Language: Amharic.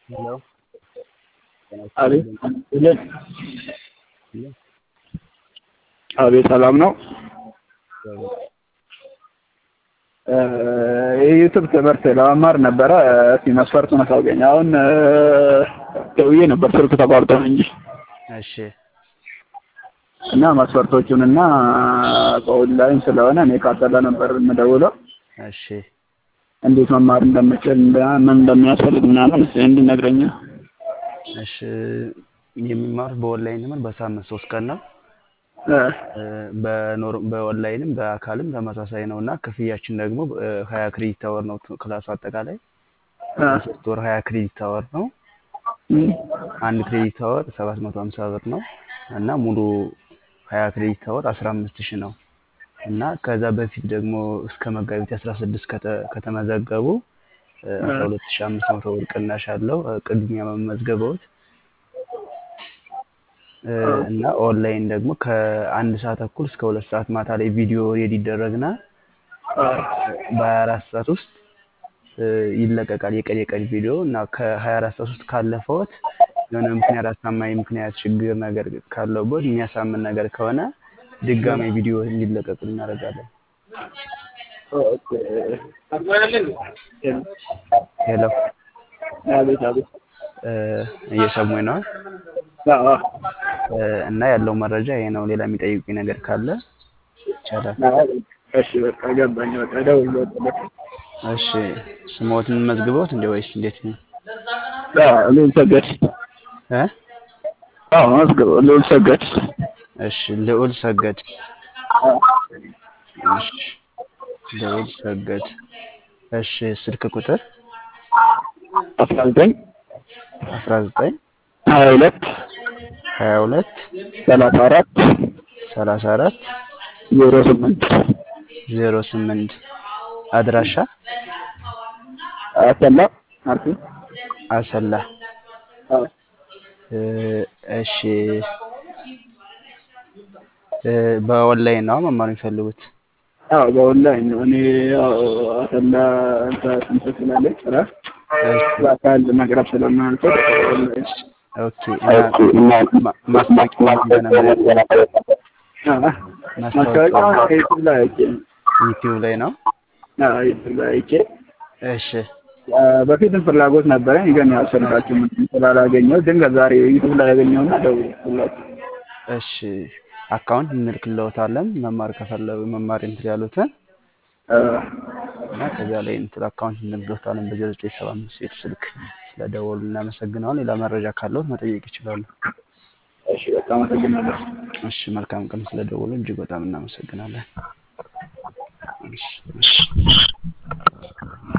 ሄሎ አቤት አቤት ሰላም ነው። የዩቱብ ትምህርት ለመማር ነበረ። እስኪ መስፈርቱን አሳውቀኝ። አሁን ደውዬ ነበር ስልክ ተቋርጦ ነው እንጂ እሺ እና መስፈርቶቹን እና በኦንላይን ስለሆነ እኔ ካሰላ ነበር የምደውለው እሺ እንዴት መማር እንደምችል ምን እንደሚያስፈልግ ምናምን እስኪ እንዲነግረኝ ነው። እሺ የሚማሩት በኦንላይን ትምህርት በሳምንት ሶስት ቀን ነው። በኖር በኦንላይንም በአካልም ተመሳሳይ ነው እና ክፍያችን ደግሞ ሀያ ክሬዲት አወር ነው ክላሱ አጠቃላይ ሶስት ወር ሀያ ክሬዲት አወር ነው። አንድ ክሬዲት አወር ሰባት መቶ ሀምሳ ብር ነው እና ሙሉ ሀያ ክሬዲት አወር አስራ አምስት ሺህ ነው እና ከዛ በፊት ደግሞ እስከ መጋቢት አስራ ስድስት ከተመዘገቡ አስራ ሁለት ሺህ አምስት መቶ ብር ቅናሽ አለው ቅድሚያ መመዝገበውት እና ኦንላይን ደግሞ ከአንድ ሰዓት ተኩል እስከ ሁለት ሰዓት ማታ ላይ ቪዲዮ ሬዲ ይደረግና በሀያ አራት ሰዓት ውስጥ ይለቀቃል። የቀን የቀን ቪዲዮ እና ከሀያ አራት ሰዓት ውስጥ ካለፈዎት የሆነ ምክንያት አሳማኝ ምክንያት ችግር ነገር ካለበት የሚያሳምን ነገር ከሆነ ድጋሜ ቪዲዮ እንዲለቀቅ እናደርጋለን። ሄሎ አቤት አቤት እየሰሙኝ ነው? አዎ እና ያለው መረጃ ይሄ ነው። ሌላ የሚጠይቁኝ ነገር ካለ ይቻላል። እሺ በቃ ገባኝ። በቃ እደውልልዎታለሁ። እሺ ስሞትን መዝግበውት እንዴ ወይስ እንዴት ነው? አዎ ልዑል ሰገድ እ አዎ መዝግበው ልዑል ሰገድ እሺ ልዑል ሰገድ እሺ ልዑል ሰገድ እሺ ስልክ ቁጥር አስራ ዘጠኝ አስራ ዘጠኝ ሀያ ሁለት ሀያ ሁለት ሰላሳ አራት ሰላሳ አራት ዜሮ ስምንት ዜሮ ስምንት አድራሻ አሰላ አርሲ አሰላ አዎ እሺ በኦንላይን ነው መማር የሚፈልጉት? አዎ በኦንላይን ነው። እኔ ያው አሰላ እንትን ስላለኝ ስራ በአካል መቅረብ ስለማልችል ኦንላይን ኦኬ እና ማስታወቂያ ማስታወቂያ ዩቱብ ላይ አይቼ ነው። ዩቲዩብ ላይ ነው። አዎ ዩቱብ ላይ አይቼ እሺ በፊትም ፍላጎት ነበረኝ ግን ያው ስልካችሁ ምንም ስላላገኘሁት ድንገት ዛሬ ዩቱብ ላይ ያገኘሁና ደወልኩላችሁ። እሺ አካውንት እንልክልዎታለን መማር ከፈለጉ መማር እንትን ያሉትን እና ከዚያ ላይ እንትን አካውንት እንልክልዎታለን በዜሮ ዘጠኝ ሰባ አምስት ቤት ስልክ ስለደወሉ እናመሰግናለን። ሌላ መረጃ ካለዎት መጠየቅ ይችላሉ። እሺ በጣም አመሰግናለሁ። እሺ መልካም ቀን ስለደወሉ እጅግ በጣም እናመሰግናለን። እሺ እሺ